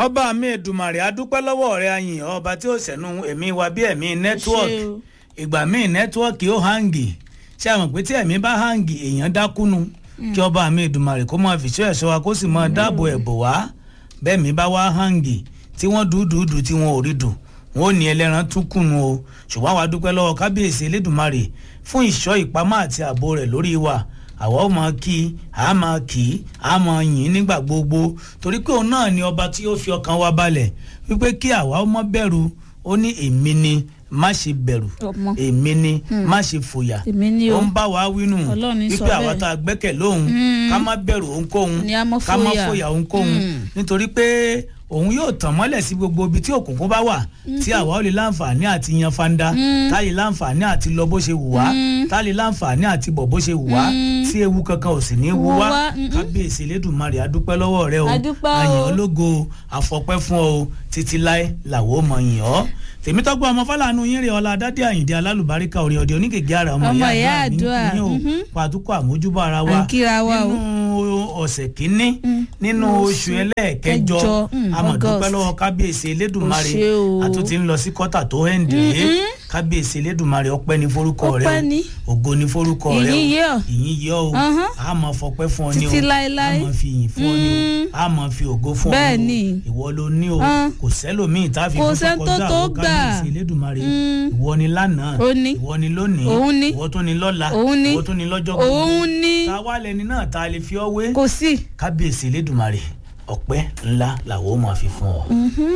ọba mi Èdùmàrè adúpẹ́ lọ́wọ́ rẹ ayìn ọba tí ó sẹ̀nu ẹ̀mí wa bí ẹ̀mí nẹ́tíwọ́ọ̀kì o. ìgbà míì nẹ́tíwọ́ọ̀kì ó hangi ṣé àmọ̀ pé tí ẹ̀mí bá hangi èèyàn dákúnu kí ọba mi Èdùmàrè kó máa fìṣọ́ ẹ̀ṣọ́ wa kó sì máa dáàbò ẹ̀bò wá bẹ́ẹ̀ mi bá wá hangi tí wọ́n dúdúdú tí wọ́n ò rí dùn wọn ò ní ẹlẹ́ran tún kùnú o ṣùgbọ́n àwa dúpẹ́ lọ́wọ́ kábíyèsí Elédùmarè fún ìṣọ́ ìpamọ́ àti ààbò rẹ̀ lórí wa àwa ó máa kí a máa kí a máa yìn nígbà gbogbo torí pé òun náà ni ọba tí ó fi ọkàn wa balẹ̀ wípé kí àwa ó má bẹ̀rù ó ní èmi ni má ṣe bẹ̀rù Ọmọ. èmi ni má ṣe fòyà Èmi ni o. ó ń bá wa wínú Ọlọ́run ní sọ wípé àwa bẹ́ẹ̀. tá a gbẹ́kẹ̀ lóhùn ká má bẹ̀rù ohunkóhun Ni a má ká má fòyà. fòyà ohunkóhun Mm. nítorí pé òun yóò tàn mọ́lẹ̀ sí gbogbo ibi tí òkùnkùn bá wà tí àwa ó lè láǹfààní àti yan fanda tá lè láǹfààní àti lọ bó ṣe wù wá tá lè láǹfààní àti bọ̀ bó ṣe wù wá tí ewu kankan ò sì ní wú Wú wá wá, mm-mm. kábíyèsí Elédùmarè adúpẹ́ lọ́wọ́ rẹ o A dúpẹ́ o. àyàn ológo àfọpẹ́ fún ọ o títí láé làwọn ò mọ̀ yìn ọ́ tèmítọ́gbọ́n ọmọ fàlànù yín rè ọlá adádé àyìndé alálùbáríkà orin ọ̀dẹ onígègé ara ọmọ Ọmọ ìyá ìyá àdúrà àdúrà, ní o mhm. pàtúkọ àmójúbọ ara wa À ń kíra wa o. nínú ọ̀sẹ̀ kínní nínú oṣù ẹlẹ́ẹ̀kẹjọ kẹjọ, mm, amọ̀dúpẹ́ August. lọ́wọ́ kábíyèsí elédùnmarè Ó ṣé o. àtúntì ń lọ sí kọ́tà tó hẹ́ǹdé kábíyèsí elédùnmarè ọpẹ́ ní forúkọ rẹ Ọpẹ́ o ni. ògo ní forúkọ rẹ o Ìyìn yẹ ọ́. ìyìn yẹ ọ́ o Ahán. a máa fọpẹ́ fún ọ ní o Títí láéláé. a máa fi ìyìn fún ọ ní Mm. o a máa fi ògo fún ọ Bẹ́ẹ̀ ní ni. o ìwọ ló ní o Ah. kò sẹ́lòmíì tá a fi Kò fún sẹ́ni tó kọjá tó àwọn gbà. kábíyèsí elédùnmarè Mm. ìwọ ni lánàá Ó ní. ìwọ ni lónìí Òun ni. ìwọ tó ni lọ́la Òun ni. ìwọ tó ni lọ́jọ́ Òun ni. ta wá lẹni náà ta lè fi ọ wé kò sí. kábíyèsí elédùnmarè ọpẹ́ ńlá làwọn ó máa fi fún ọ.